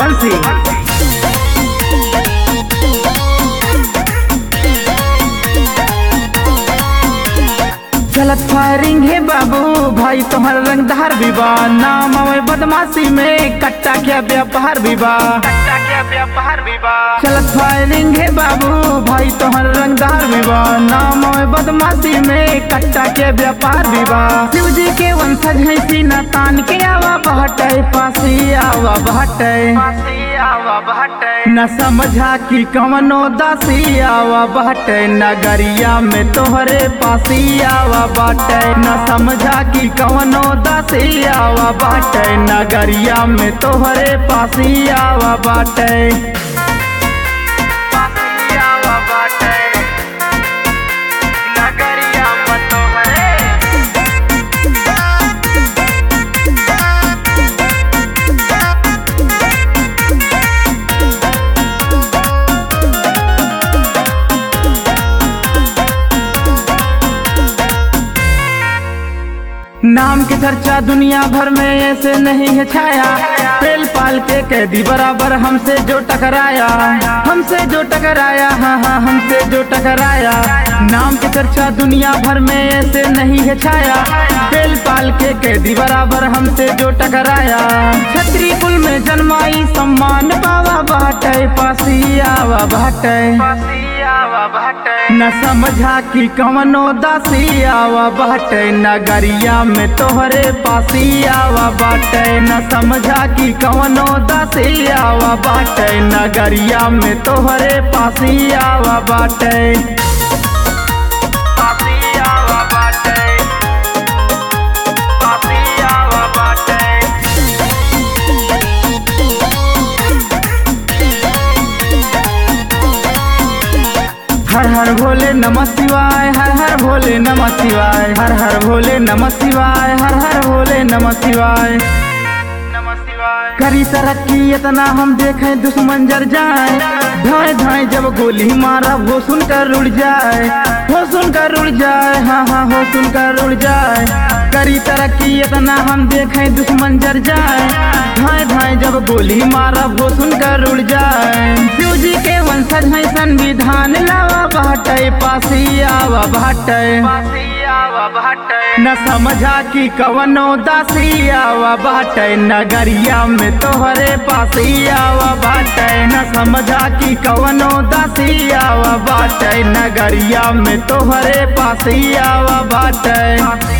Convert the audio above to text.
सूर्यवंशी चलत फायरिंग है बाबू भाई तुम्हारा रंगदार विवाह नाम आवे बदमाशी में कट्टा क्या व्यापार विवाह कट्टा क्या व्यापार विवाह चलत फायरिंग है बाबू भाई तुम्हारा रंगदार विवाह नाम आवे बदमाशी में कट्टा के व्यापार विवाह शिव जी के वंशज है सीना तान के आवा बहटे पासी आवा बहटे आवा बहटे न समझा कि कवनो दासी आवा बहटे नगरिया में तोहरे पासी आवा बाटे न समझा कि कवनो दासी आवा बाटे नगरिया में तोहरे पासी आवा बाटे पासी आवा बाटे नगरिया में तोहरे नाम की चर्चा दुनिया भर में ऐसे नहीं है छाया पेल पाल के कैदी बराबर हमसे जो टकराया हमसे जो टकराया हाँ हाँ हमसे जो टकराया नाम की चर्चा दुनिया भर में ऐसे नहीं है छाया पेल पाल के कैदी बराबर हमसे जो टकराया छतरी कुल में जन्माई सम्मान पावा बाटे पासी आवा बाटे न समझा कि कवनो दासी आवा बाटे नगरिया में तोहरे पासी आवा बाटे न समझा कि कवनो दासी आवा बाटे नगरिया में तोहरे पासी आवा बाटे पासी आवा बाटे पासी आवा बाटे हर हर भोले नमः शिवाय हर हर भोले नमः शिवाय हर हर भोले नमः शिवाय हर हर भोले नमः शिवाय नमः शिवाय करी तरक्की इतना हम देखें दुश्मन जर जाए धाए धाए जब गोली मारा वो सुनकर उड़ जाए वो सुनकर उड़ जाए हाँ हाँ हो सुनकर उड़ जाए करी तरक्की इतना हम देखें दुश्मन जर जाए धाए धाए जब गोली मारा वो सुनकर उड़ जाए शिव जी के वंशज है संविधान लावा बाटे पासी आवा बाटे न समझा कि कवनो दासी आवा बाटे नगरिया में तोहरे पासी आवा बाटे न समझा कि कवनो दासी आवा बाटे नगरिया में तोहरे पासी आवा बाटे